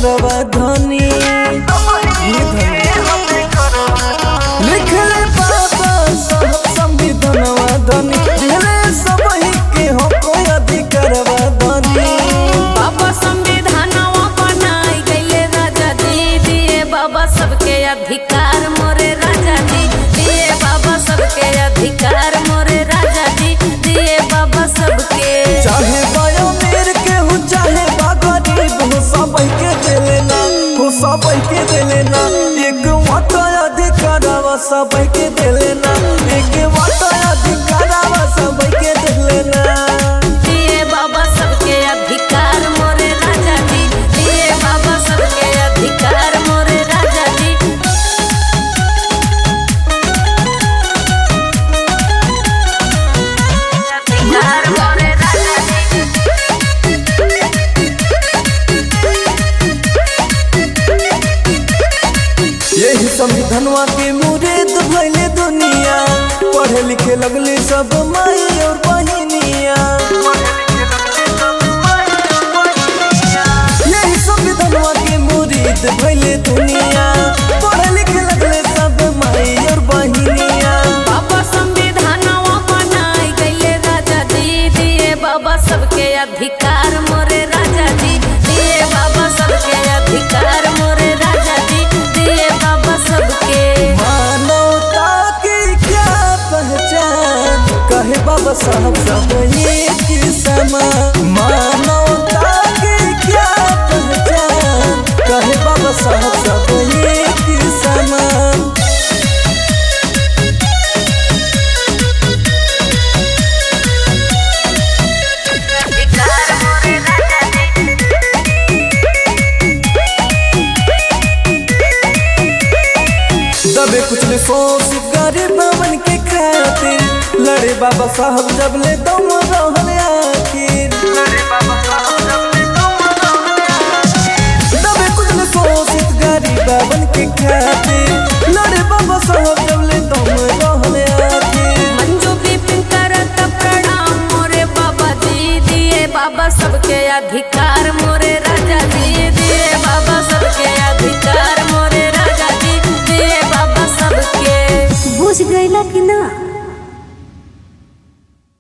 अधिकारवा धनी ये धनी लिखले बाबा साहब संविधानवा धनी दिले सबही के हो कोई अधिकारवा धनी बाबा संविधानवा बनाई गईले राजा जी दिए बाबा सबके अधिकार मोरे राजा जी दिए बाबा सबके अधिकार मोरे राजा जी दिए बाबा सबके चाहे बायो मेर के हो चाहे बा गरीब हो सबही के देले ना हो सबही के देले ना एक वाट अधिकारवा सबही के देले ना एक वाट अधिकारवा सबही के देले ना दिए बाबा सबके अधिकार मोरे राजा जी दिए बाबा सबके अधिकार मोरे राजा जी अधिकार मोरे राजा जी यही संविधानवा के मुरीद भइले दुनिया पढ़े लिखे लगले सब माई और बहिनिया यही संविधानवा के मुरीद भइले दुनिया पढ़े लिखे लगले सब माई और बहिनिया बाबा संविधानवा बनाई गईले राजा जी दिए बाबा सबके अधिकार मोरे राजा जी दिए बाबा सबके अधिकार मोरे राजा जी दिए बाबा सबके मानवता की क्या पहचान कहे बाबा साहब सब एक समान मानवता की क्या पहचान कहे बाबा साहब सब एक समान अधिकार मोरे राजा जी दबे कुछ ले सोच गरीब बन के खातिर लड़े बाबा साहब जब ले दम रहल आखिर दबे कुछ ले सोच गरीब बन के खातिर लड़े बाबा साहब जब ले दम रहल आखिर मंजू बिपिन करत प्रणाम मोरे बाबा जी दिए बाबा सबके अधिकार मोरे राजा जी दिए बाबा सबके अधिकार मोरे राजा जी दिए बाबा सबके बुझ गईला कि